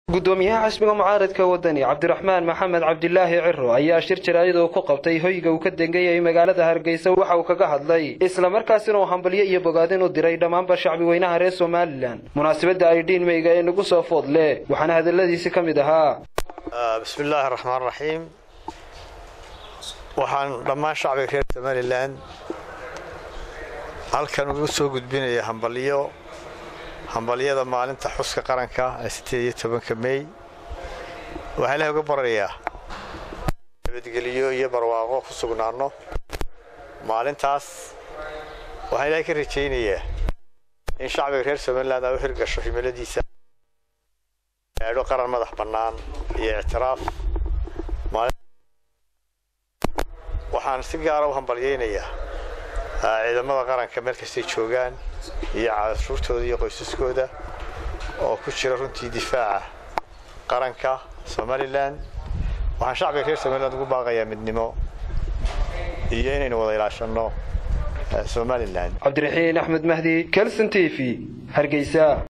gudoomiyaha xisbiga mucaaradka wadani cabdiraxmaan maxamed cabdilaahi ciro ayaa shir jaraa'id uu ku qabtay hoyga uu ka dengayay magaalada hargeysa waxa uu kaga hadlay islamarkaasina uu hambalyo iyo bogaadin u diray dhammaanba shacbi weynaha reer somalilan munaasabadda ay dhiinmeyga ee nagu soo food leh waxaana hadaladiisi ka mid ahaa bismi illaahi raxmaan raxiim waxaan dhammaan shacbiga reer somalilan halkan ugu soo gudbinaya hambalyo hambalyada maalinta xuska qaranka ee sideed iyo tobanka mey waxaa ilahay uga barayaa nabadgeliyo iyo barwaaqo ku sugnaanno maalintaas waxaan ilahay ka rajaynayaa in shacbiga reer somaliland ay u hirgasho himiladiisa gaadho qaran madax bannaan iyo ictiraaf waxaan si gaara u hambalyaynayaa ciidamada qaranka meel kastay joogaan iyo cashuurtooda iyo qoysaskooda oo ku jira runtii difaaca qaranka somalilan waxaan shacbiga reer somaliland ugu baaqayaa midnimo iyo inaynu wada ilaashanno somalilan cabdiraxiin axmed mahdi kelson t v hargeysa